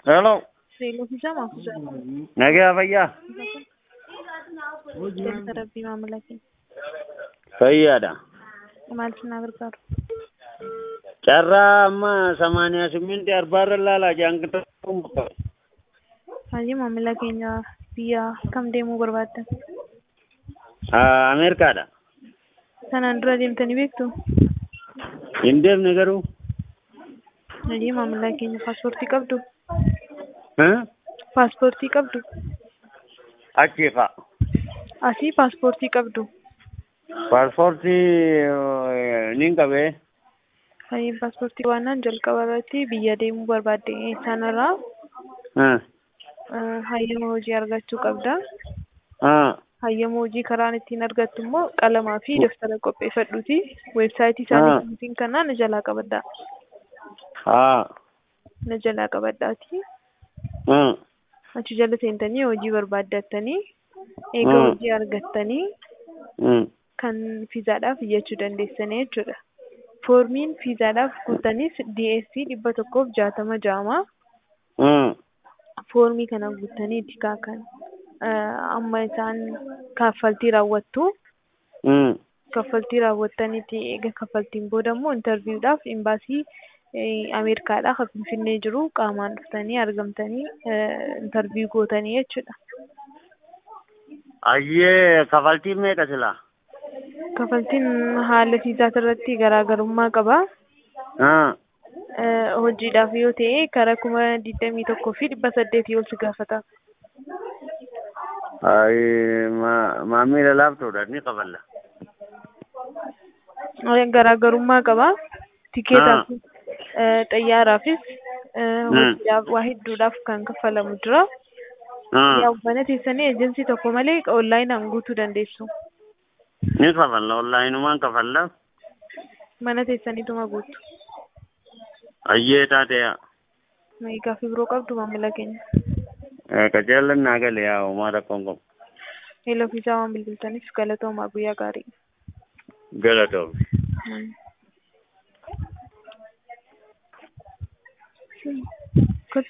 Hello. Beeksisa moo? Nagaa fayyaa. Beeksisa rabbii maamila keenya. Fayyaadha. Maal isin gargaaru? Carraa amma samaaniyaa siminti arbaarra laalaa jaangata. Hajji maamila keenya biyya kam deemuu barbaaddan? Ameerikaadha. Sanaan dura deemtanii beektu? Hin deemne garuu. Hajji maamila keenya paaspoortii qabdu? Huh? Paaspoortii qabdu? Achii fa'a. Asii paaspoortii qabdu? Paaspoortii nin qabee. Hajji paaspoortii waannaan jalqaba irratti biyya deemuu barbaadde sanarraa Huh? hayyama hojii argachuu qabda. Huh? Hayyama hojii karaan ittiin argattu immoo qalamaa fi daftara qopheeffadhuuti. Weebsaayitii isaanii kanaa na jalaa qabadhaa. Haa. Na jalaa qabadhaati. Huh? Achi jala seentanii hojii barbaaddattanii eega Mm. hojii argattanii Hmm. kan fiizaadhaaf iyyachuu dandeessanii jechuudha. Foormiin fiizaadhaaf guutanis DSC dhibba tokkoof jaatama ja'ama. Hmm. Foormii kana guutaniiti kaakan amma isaan kaffaltii raawwattu. Hmm. Kaffaltii raawwattaniiti eega kaffaltiin booda immoo intarviiwudhaaf imbaasii Ameerikaadhaa kan Finfinnee jiru qaamaan dhuftanii argamtanii intarviiw gootanii jechuudha. Ayyee kafaltiin meeqa silaa? Kaffaltiin haala fiizaat irratti garaagarummaa qaba. Haa. Hojiidhaaf yoo ta'e karaa kuma digdamii tokkoo fi dhibba saddeetii ol si gaafata. Ayi maamila laaftuudha ni kafalla. Garaagarummaa qaba. Tikeetaaf xayyaaraafis hojiidhaaf waa hedduudhaaf kan kaffalamu jira. Haa. Yaa mana teessanii eejensii tokko malee onlaayinaan guutuu dandeessu. Ni kafalla onlaayinumaan kafalla. Mana teessaniituma guutu. Ayyee taateyaa. Gaaffii biroo qabdu maamila keenya. Qajeelan naa galee yaa uumaa rakkoon qabu. Eeloo fiizaa waan bilbiltaniif galatoomaa guyyaa gaarii. Galatoomne. Mm.